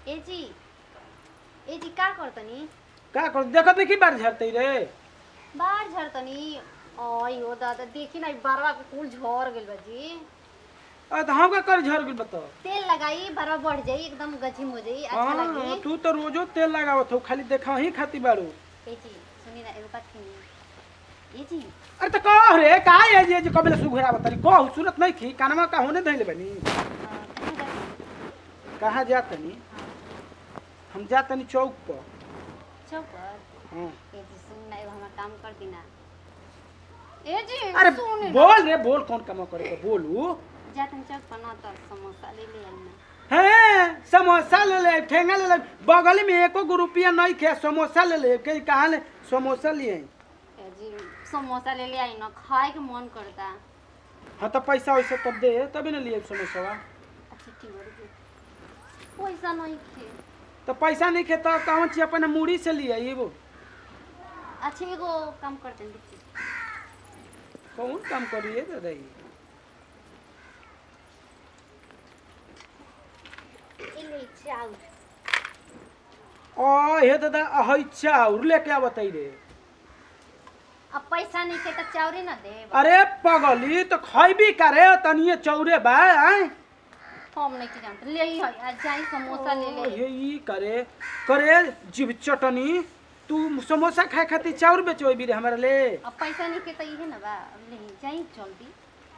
ए जी ए जी का करतनी का कर देखत नहीं की बार झरतई रे बाहर झरतनी ओय हो दादा देखी ना बरवा के कुल झड़ गेल बा जी आ त हम का कर झर गेल बता तेल लगाई बरवा बढ़ जाई एकदम गजिम हो जाई अच्छा हाँ लगी तू तो रोजो तेल लगावत हो खाली देखा ही खाती बारू ए जी सुनी ना एगो बात सुनी ए जी अरे तो कह रे का है जे जे कबले सुघरा बतारी कह सुरत नहीं खी कानमा का होने धइले बनी अ, कहाँ जाती? कहाँ जातनी हाँ, हम जातनी चौक पर चौक पर हाँ ए जी सुन ना एगो हमार काम कर दी ना ए जी अरे सुन ना। बोल रे बोल कौन काम करे के बोलू जातन चौक पर ना तो समोसा ले ले आई ना हैं समोसा ले ले ठेंगा ले ले बगल में एको गो रुपया नहीं खे समोसा ले ले के कहाँ ले समोसा लिए ए जी समोसा ले ले आई ना खाए के मन करता हाँ तो पैसा वैसा तब दे तभी ना लिए समोसा अच्छा ठीक है रुकिए। पैसा नहीं खे तो पैसा नहीं खे तो कौन चीज अपने मूड़ी से लिए ये वो अच्छा एगो काम करते हैं रुकिए। कौन काम करिए दादा ये ए ले चाउर ओ हे दादा अहै चाउर लेके आवतई रे अब पैसा नहीं खे तो चाउरे ना दे अरे पगली तो खैबी करे तनिए चौरे बा आय हम नहीं के जानते ले ही है आज जाई समोसा ले ओ, ले हे ई करे करे जीव चटनी तू समोसा खाए खातिर चाउर बेचो भी रे हमारा ले अब पैसा नहीं खे तो इहे ना बा अब ले ही जाई जल्दी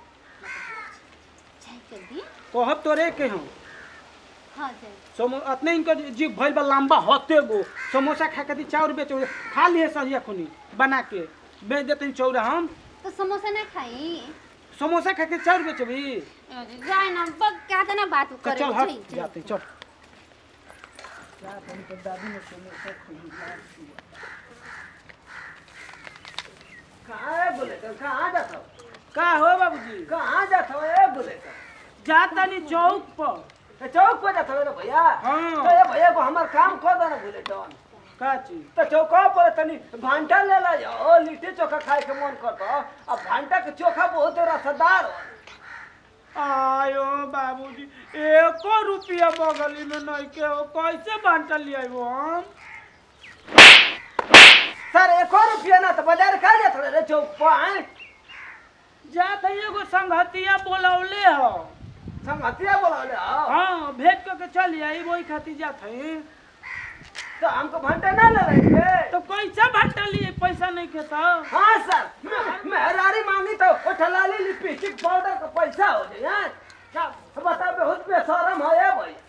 जाई जल्दी कहब तोरे के हम हाँ जाई समो अतने इनकर जीव भइल बा लंबा हते गो समोसा खाए खातिर चाउर बेचो खा लिए सहिया खुनी बना के बेच देते चौरा हम तो समोसा ना खाई समोसा खा के चाउर बेचबी जाए ना बग क्या था ना बात तो करे चल हट जाई, जाई। जाते चल जाते तो दादी ने समोसा कहाँ है बुलेट कहाँ जाता हो का हो बाबूजी कहाँ जाता हो ए बुलेट जाता नहीं चौक पर तो चौक पर जाता हो रे भैया हाँ। तो ये भैया को हमार काम कर दो ना बुलेट का चीज तो चौका पर तनी भांटा ले ला जाओ लिट्टी चोखा खाए के मन करता अब भांटा के चोखा बहुत रसदार हो आयो बाबूजी एको रुपया बगली में नहीं के हो कैसे बांटा लिया वो हम सर एक और रुपया ना तो बाजार का जाता रे चौक पर आए जात है एगो संगतिया बोलौले हो संगतिया बोला ले आओ हाँ भेज के चल आई वही खातिर जात है तो हमको भांटा ना ले रहे तो कैसे बांटा लिए पैसा नहीं के तो हाँ सर मैं- मेहरारी मांगी तो वो ठलाली लिपस्टिक पाउडर का पैसा हो जाए हैं? क्या बता बहुत बेशरम है ये भाई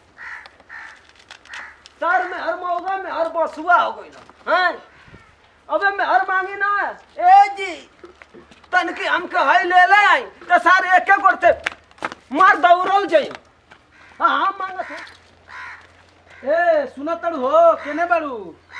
सर में हर मौगा में हर बसुआ हो गई ना हैं अबे मैं हर मांगी ना ए जी तन की हम कहे ले ले आई तो सर एक एक करते मार दौड़ल जाई हाँ हाँ मांगत हो ए सुनो तड़ू हो केने बारू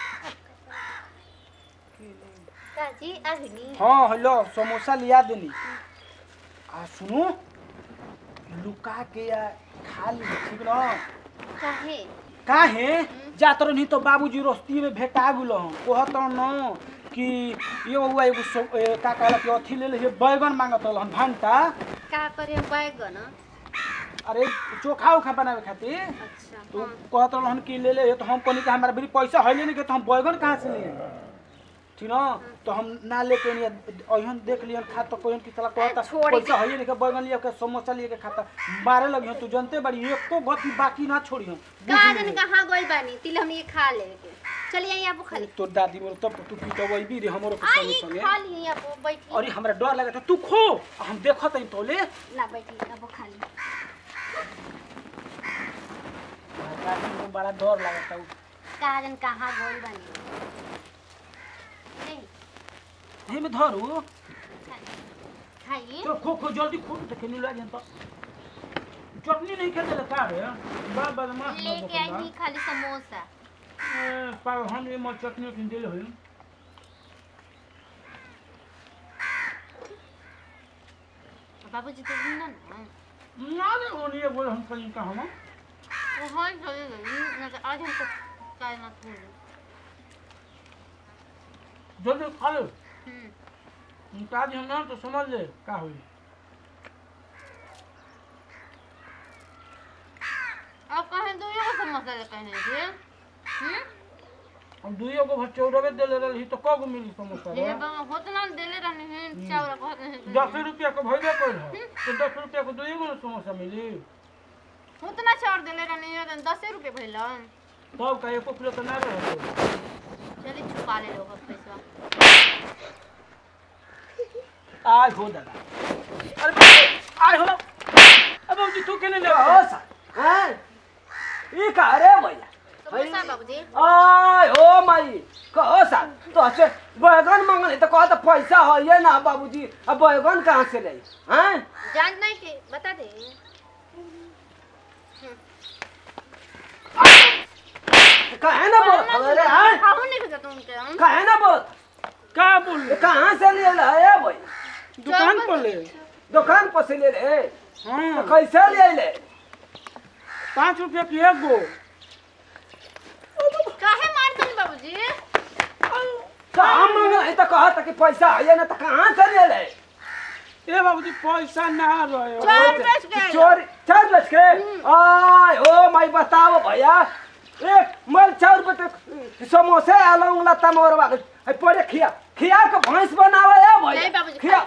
काजी अग्नि हाँ हेलो समोसा लिया देनी आ सुनो लुका के या खा ली ठीक ना काहे काहे जात रही तो बाबूजी रोस्ती में भेटा गुलो हम कहत न कि ये हुआ एगो सो- ए, का कहला कि अथी ले ले बैगन मांगत रहन भंटा का करे बैगन अरे चोखा उखा बनावे खातिर अच्छा तो हाँ। कहत रहन कि ले ले तो हम कहनी कि हमारा बड़ी पैसा है नहीं के तो हम बैगन कहाँ से लिए ठीक ना तो हम ना लेके नहीं अहन देख लियन खा तो कोई की तरह कहता छोड़ पैसा है नहीं के बैगन लिए के समोसा लिए के खाता मारे लगी तू जानते बड़ी एको गति बाकी ना छोड़ी हम का जन कहाँ गई बानी तिल हम ये खा ले के चलिए यहाँ पर खाली तोर दादी बोल तब तू पीटवई भी रे हमरो के संगे आई संगे खा लिए यहाँ पर बैठी अरे हमरा डर लगा था तू खो हम देखत हई तोले ना बैठी यहाँ पर खाली दादी को बड़ा डर लगा था का जन कहाँ गई बानी ए, हे में धरू खाइए चल खो खो जल्दी खो तो खेलने लगे तो चटनी नहीं खेले ले का रे बा बदमाश ना लेके आई ही खाली समोसा पाव हम ये मत चटनी किन दिल होई बाबूजी तो ना ना ना रे ओनी ये बोल हम कहीं का हम वो हर जगह गई ना तो आज हमको काय ना थोड़ी जल्दी खा लो हम्म ताज हम ना तो समझ ले का होई अब कहें दो ये समोसा लेके आए हैं हम दुइयो को भचौरवे देले रही तो कब मिली समोसा हे बाबा होतना देले रहने हैं चावल कहते हैं दस रुपया को भइबे कइल है तो दस रुपया को दुइयो को समोसा मिली होतना चावल देले रहने हैं दस रुपए भइला तब का एको किलो तो ना रहे चलिए छुपा ले लोग पैसा आज हो दादा अरे आज हो अब बाबूजी तू केने ले कहो सर हैं ई का रे भैया समोसा बाबूजी आय हो माई कहो सर तो से बैगन मांगने तो कहा तो पैसा है ये ना बाबूजी अब बैगन कहाँ से ले हैं जान नहीं के बता दे कहे ना बोल अरे हैं खाओ नहीं भेजा तुम के हम कहे ना बोल का बोल ये कहाँ से ले ले है भाई दुकान पर ले दुकान पर से ले ले तो हाँ कैसे ले ले पाँच रुपया की एक गो काहे मारते हैं बाबूजी कहाँ मांगना तो कहा था कि पैसा है ये ना तो कहाँ से ले ले ए बाबूजी पैसा ना रहे चार बेच गए चोरी चार बज के आय ओ माई बताओ भैया एक मल चार रुपये समोसे आलू लता मोरवा है पड़े खिया खिया के भैंस बनावे है नहीं भैया बाबूजी, खिया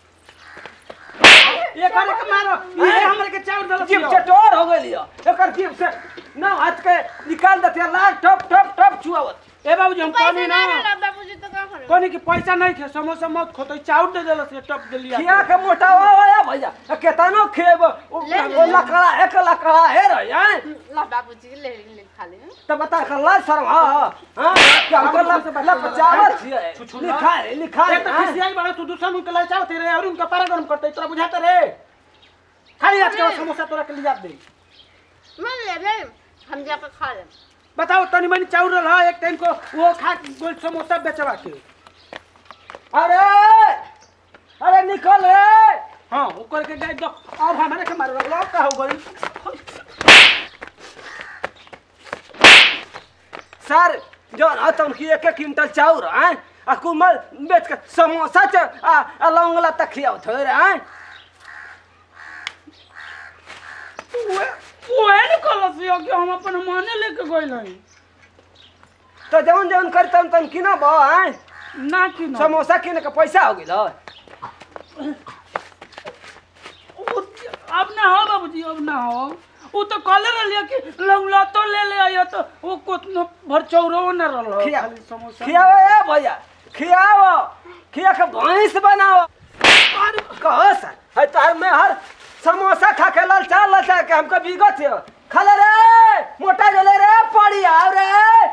ये करे के मारो ये हमरे के चाउर दल जीप चटोर हो गई एकर जीप से ना हाथ के निकाल देते लाल टप टप टप छुआवत ए बाबूजी हम पैसा कहनी ना ना रहला बाबूजी तो का करे कहनी कि पैसा नहीं खे समोसा मत खोतो चाउर दे देलस ये टप दे लिया खिया के मोटावा है भैया आ केतनो खेब ओ ले, ओ लकड़ा एक लकड़ा है रे हैं ला बाबूजी ले ले खा ले तो बता कर ला शर्म हां हां क्या कर ला ला पचावत छिए छुछुला। लिखा है लिखा है एक तो खिसियाई बड़ा तू दूसरा मुंह के लाई चावते रे और उनका पारा गरम करते तोरा बुझाते रे खाली आज के समोसा तोरा के लिया दे मन ले ले हम जाकर खा ले बताओ तनी मनी चाउर रहा एक टाइम को वो खा गोल समोसा बेचवा के अरे अरे निकल रे हाँ वो करके गए दो अब हमारे के मारो लग का हो गई सर जौन अतन की एक एक क्विंटल चाउर हैं आ कुमल बेच के समोसा च आ आ लौंगला तक खियाव थे रे हैं वो वो है न कलसियो कि हम अपन माने लेके गइल हई तो जौन जौन करतन तन किना बा हैं ना कि ना समोसा किने के पैसा हो गेल वो- अब ना हो बाबूजी अब ना हो वो तो कले रहलिए कि लौंगला तो ले ले आयो तो वो कोतनो भर चौरो न रहल खिया खाली समोसा खियाओ ए भैया खियाओ खिया के भैंस बनाओ कहो सर है तार में हर समोसा खा के ललचा ललचा के हमको बिगत है खा ले रे मोटा जले रे पड़ी आओ रे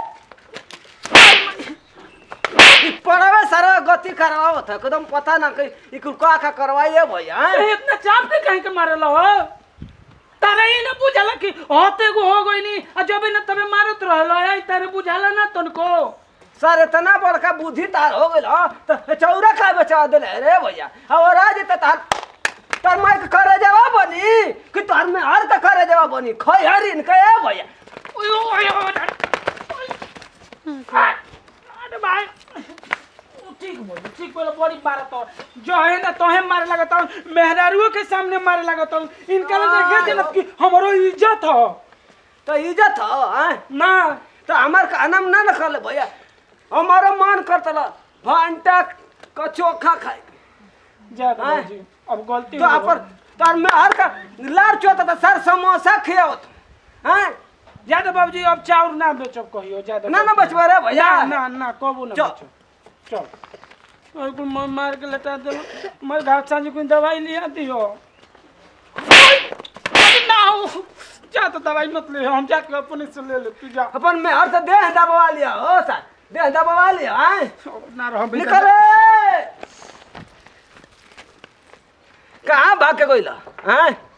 ई पड़ावे सारा गति करवाओ था एकदम पता ना कि ई कुल का का करवाइए भैया हैं? ए, इतना चाप के कहीं के मारल हो तारे ही न बुझाला कि होते को हो गई नी आ जब न तबे मारत रहल है तारे बुझाला ना तनको सर इतना बड़का बुद्धि तार हो गइल ह, तो चौरा का बचा देले रे भैया और आज त तार तार माई के करे जवा बनी कि तार में हर का करे जवा बनी खै हरिन के ए भैया ओय ओय ओय अरे भाई ओ, ठीक बोल ठीक बोल बड़ी मारत हो जो है ना तोहे मारे लगत हो मेहरारुओं के सामने मारे लगत हो इनका लगे के जनत की हमरो इज्जत हो तो इज्जत हो हैं? ना तो हमार का नाम ना न कर भैया हमारा मन करतला भांटा का चोखा खाए के। ज्यादा हाँ। बाबूजी अब गलती तो हो अपन तार में हर का लार चोता था सर समोसा खियावत हैं ज्यादा बाबूजी अब चाउर ना बेचब कहियो ज्यादा ना ना बचवा रे भैया ना ना ना कबू ना चल। बेचब चल और कुल मार मार के लटा दे मैं घाट सांझ कोई दवाई लिया दियो अरे ना हो जा तो दवाई मत ले हम जाके अपने से ले ले तू जा अपन में हर से देह दबवा लिया हो सर देह दबवा लिया हैं ना रह निकल रे कहाँ भाग के गइल हैं